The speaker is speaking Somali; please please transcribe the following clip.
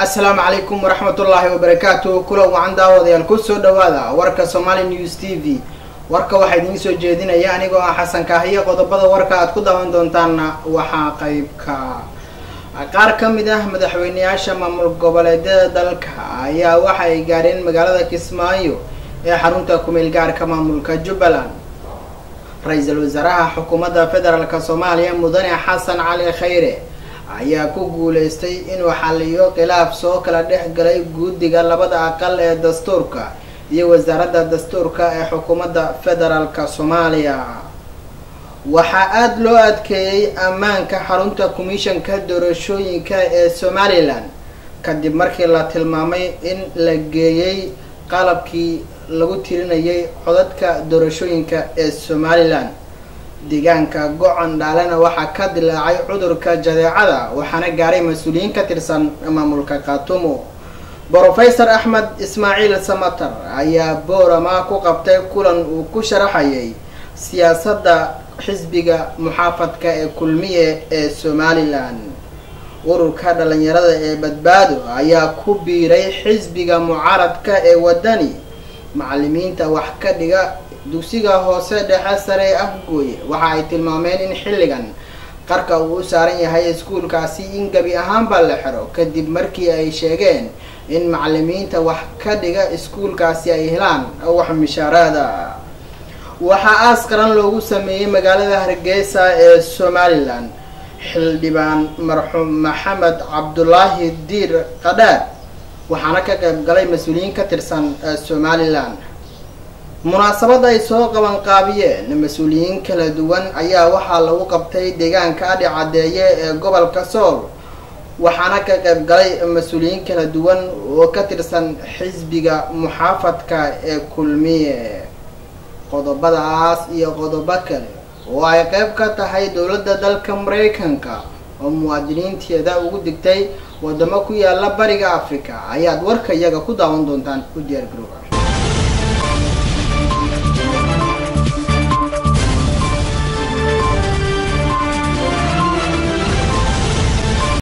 assalaamu calaykum waraxmatullaahi wabarakaatu kulan wacan daawadayaal kusoo dhawaada warka somali news t v warka waxaa idiin soo jeedinaya anigoo ah xasan kaahiyo qodobada warka aad ku daawan doontaanna waxaa qeybka qaar ka mid ah madaxweyneyaasha maamul goboleedyada dalka ayaa waxa ay gaadheen magaalada kismaayo ee xarunta kumeel gaarka maamulka jubbaland ra-iisul wasaaraha xukuumadda federaalk soomaaliya mudane xasan cali khayre ayaa ku guuleystay inuu xaliyo khilaaf soo kala dhex galay guddiga labada aqal ee dastuurka iyo wasaaradda dastuurka ee xukuumadda federaalk soomaaliya waxaa aada loo adkeeyey ammaanka xarunta commishanka doorashooyinka ee somalilan kadib markii la tilmaamay in la geeyey qalabkii lagu tirinayay codadka doorashooyinka ee somalilan deegaanka go-on dhaalena waxaa ka dilaacay cudurka jadeecada waxaana gaaray mas-uuliyiin ka tirsan maamulka khaatumo brofesor axmed ismaaciil samater ayaa boorama ku qabtay kulan uu ku sharaxayay siyaasadda xisbiga muxaafadka ee kulmiye ee somalilan ururka dhalinyarada ee badbaado ayaa ku biiray xisbiga mucaaradka ee wadani macalimiinta wax ka dhiga dugsiga hoose dhexe sare ee afgooye waxa ay tilmaameen in xilligan qarka uu u saaran yahay iskuulkaasi in gebi ahaanba la xiro kadib markii ay sheegeen in macalimiinta wax ka dhiga iskuulkaasi ay helaan wax mishaaraada waxaa aas qaran loogu sameeyey magaalada hargeysa ee somalilan xildhibaan marxuum maxamed cabdulaahi diir qadhaar waxaana ka qayb galay mas-uuliyiin ka tirsan somalilan munaasabad ay soo qabanqaabiyeen mas-uuliyiin kala duwan ayaa waxaa lagu qabtay deegaanka adhi caddeeye ee gobolka sool waxaana ka qayb galay mas-uuliyiin kala duwan oo ka tirsan xisbiga muxaafadka ee kulmiye qodobadaas iyo qodobo kale oo ay qayb ka tahay dowladda dalka maraykanka oo muwaadiniinteeda ugu digtay wadamo ku yaala bariga africa ayaad warka iyaga ku daawan doontaan u diyaar garooba